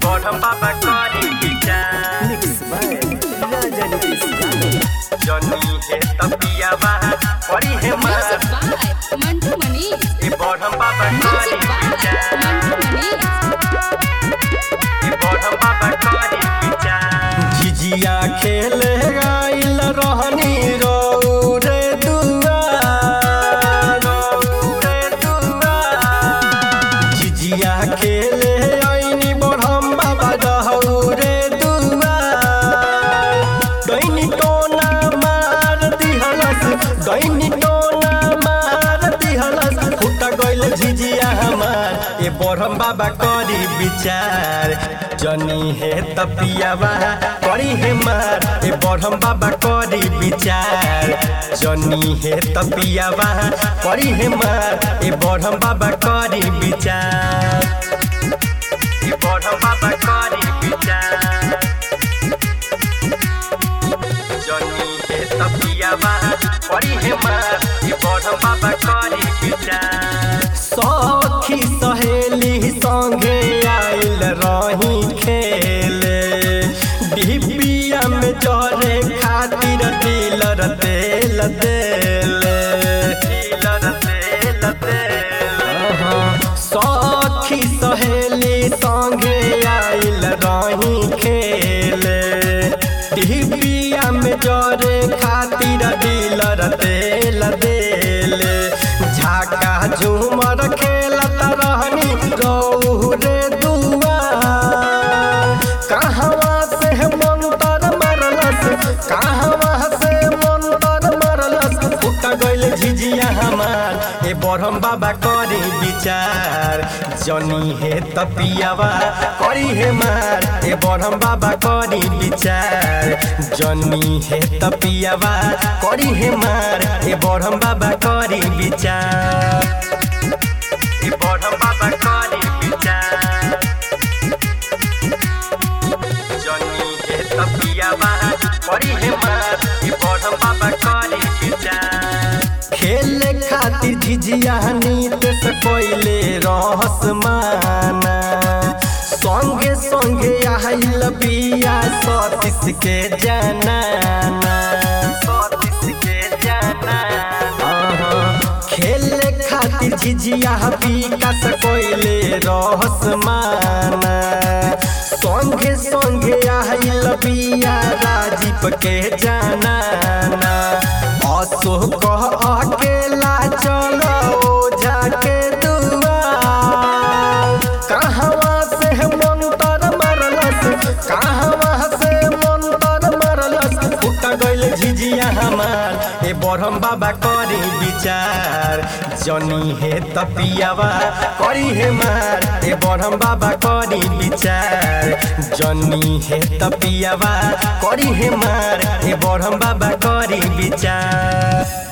बढ़म बाबा करी विचार Mixed by Raja Nitish Yadav. जनी हे तपियावा करी हे मार Music by Mantu Manish. ए बढ़म बाबा करी Music by विचार Mantu Manish. ए बढ़म बाबा करी विचार झिझिया खेले गाइल रहनी रौरे दुआर रौरे दुआर झिझिया खेले आइनी बढ़म बाबा रौरे दुआर दैनी टोना मार दिहलस दैनी टोना मार दिहलस फुटा गइल झिझिया हमार ए बढ़म बाबा करी विचार जनी हे तपियावा करी हे मार ए बढ़म बाबा करी विचार जनी हे तपियावा करी हे मार ए बढ़म बाबा करी विचार ए बढ़म बाबा करी विचार जनी हे तपियावा करी हे मार ए बढ़म बाबा करी विचार सखी सहेली संगे आइल रही खेले डिबिया में जरे खातिर डीलर तेल देले डीलर तेल देले सखी सहेली संगे आइल रही खेले डिबिया में जरे खातिर डीलर तेल देले झाका झूमर खेलत रहनी गौरे दुआर कहवा से मंतर मरलस कहवा से मंतर मरलस फुट गइल झिझिया हमार ए बढ़म बाबा करी विचार जनी हे तपियावा करी हे मार ए बढ़म बाबा करी विचार जनी हे तपियावा करी हे मार ए बढ़म बाबा करी विचार ए बढ़म बाबा करी विचार जनी हे तपियावा करी हे मार ए बढ़म बाबा करी विचार खेले खातिर झिझिया नीत से कोइले रहस माना संगे संगे आइल बिया सतीश के जनाना सतीश के जनाना खेले खातिर झिझिया विकास कोइले रहस माना संगे संगे आइल बिया राजीव के जनाना अशोक अकेला चलो जाके दुआर कहवा से मंतर मरलस कहवा से मंतर मरलस फुट गइल झिझिया हमार ए बढ़म बाबा करी विचार जनी हे तपियावा करी हे मार ए बढ़म बाबा करी विचार जनी हे तपियावा करी हे मार ए बढ़म बाबा करी विचार